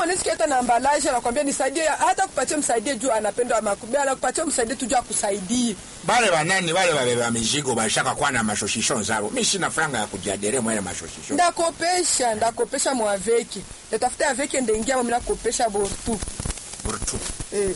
kama unaweza hata na ambalaje anakwambia nisaidie hata kupatia msaidie juu anapenda makubia anakupatia msaidie tu juu akusaidie bale banani bale babeba mizigo bashaka kuwa na mashoshisho zabo mi sina franga ya kujiadere mwele mashoshisho ndakopesha ndakopesha mwaveki ndatafuta aveki ndengia mami nakopesha bortu burtu eh.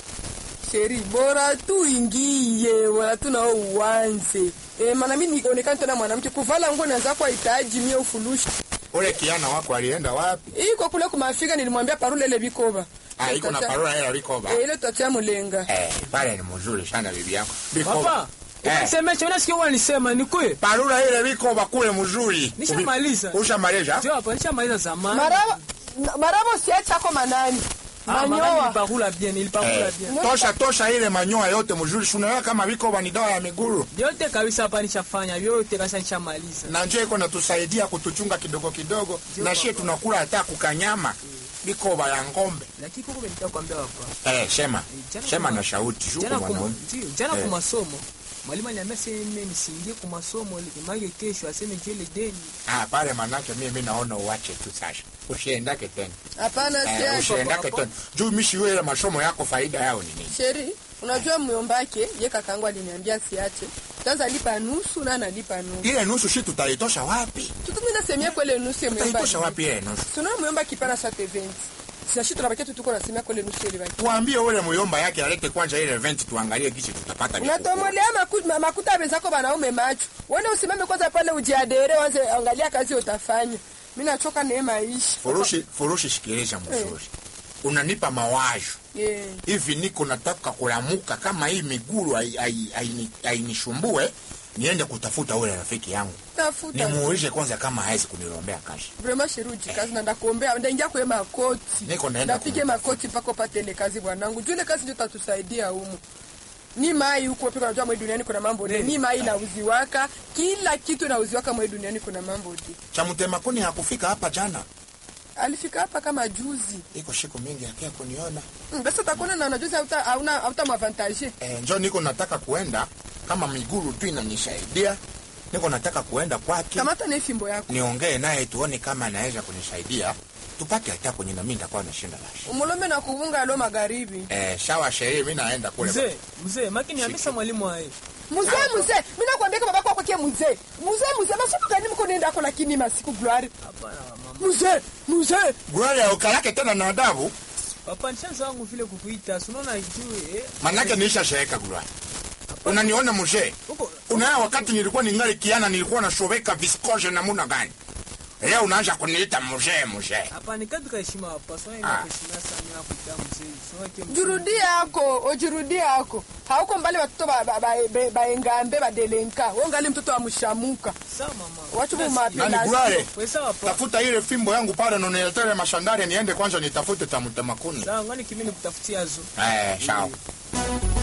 sheri bora tu ingie bora tu nao uanze eh, maana mi nionekana tena mwanamke kuvala nguo naanza kwa hitaji mie ufulushi ule kiana wako alienda wapi iko kule kumafika nilimwambia parule ile bikoba ah, iko na Tata- parola hela likoba eh, ile tutatia mulenga eh, pale ni mzuri sana bibi yako Papa, likoba eh. semesha unasikia unanisema ni kweli? parula ile likoba kule mzuri Nishamaliza. Ubi- ushamaliza Ndio hapa nishamaliza zamani. maraba maraba siachako manani Ah, mama manyoa nilipakula bien, nilipakula Eh, bien. tosha tosha ile manyoa yote mzuri sunaona kama vikoba ni dawa ya miguru Vyote kabisa hapa nishafanya, vyote kabisa nishamaliza. na njo iko natusaidia kutuchunga kidogo kidogo na shie tunakula hata kukanyama vikoba ya ngombe Lakini kuko nitaka kuambia hapa. eh, shema jana shema kuma- na shauti shuko Jana kuma, mwanaume ndio, jana Eh. kwa masomo. Mwalimu aliniambia sema nisiingie kwa masomo image kesho aseme njoo ile deni. ah, pale manake mimi naona uache tu sasha usiendake tena hapana eh, siache usiendake tena juu mishiwe ile masomo yako faida yao ni nini sheri unajua myombake ye kakangu aliniambia siache tanza lipa nusu na analipa nusu ile nusu shi tutaitosha wapi tutumina semia kwele nusu ya tutaitosha myomba wapi ile nusu suna myomba kipana sa teventi sinashi tunabakia tutuko nasemia kwele nusu ile baki tuambie ule muyomba yake alete kwanza ile event tuangalie kichi tutapata vikuku. unatomolea maku- ma- makuta wenzako banaume macho wende usimame kwanza pale ujiadere wanze angalia kazi utafanya mi nachoka naye maisha furushi furushi sikiliza mzuri unanipa mawazo yeah. hivi niko nataka kulamuka kama hii miguru hai- hai- haini- hainishumbue niende kutafuta ule rafiki yangu tafuta nimuulize kwanza kama hawezi kunilombea kazi vrema sheruji kazi na ndakuombea ndaingia kwe makoti Niko naenda ndapige kumtafuta. makoti mpaka upate ile kazi bwanangu juu ile kazi ndio tatusaidia humu ni mai huko pika unajua mwe duniani kuna mambo de ni mai nauziwaka kila kitu nauziwaka mwe duniani kuna mambo de cha mtemakuni hakufika hapa jana alifika hapa kama juzi iko siku mingi akia kuniona Mm, basi utakuona na unajuzi hauta hauna hauta mwavantage e, njo niko nataka kuenda kama miguru tu inanisaidia niko nataka kuenda kwake kamata na fimbo yako niongee naye tuone kama anaweza kunisaidia tupate hata kwenye nami nitakuwa nashinda lashi umulombe na kuvunga alo magharibi e, shawa sherehe mi naenda kule Mzee, mzee, maki niambia mwalimu wae. mzee mzee mi nakwambia kama bako akwake mzee mzee mzee masiku gani mko nenda ako lakini masiku glory Hapana mama. mzee mzee gurari ya ukalake tena na adabu Papa nishaanza wangu vile kukuita. Si unaona juu eh. manake niisha sheeka gurari unaniona mzee Huko unaya wakati nilikuwa ningali kiana nilikuwa nashoweka viskoje namuna gani leo unaanza kuniita mzee mzee hapa ni katika heshima hapa. Sio Ah. ina heshima sana mimi nakuita mzee. Sio kile jurudie yako ojirudie yako hauko mbali watoto baengambe ba, ba, baengambe, badelenka wongali mtoto wa mshamuka Sawa mama. watu Nasikia. mumape nani gurare Wewe sawa papa. tafuta ile fimbo yangu pale noniletere mashandari niende kwanza nitafute tamutemakuni Sawa ngani kimi nikutafutia zo. eh, sawa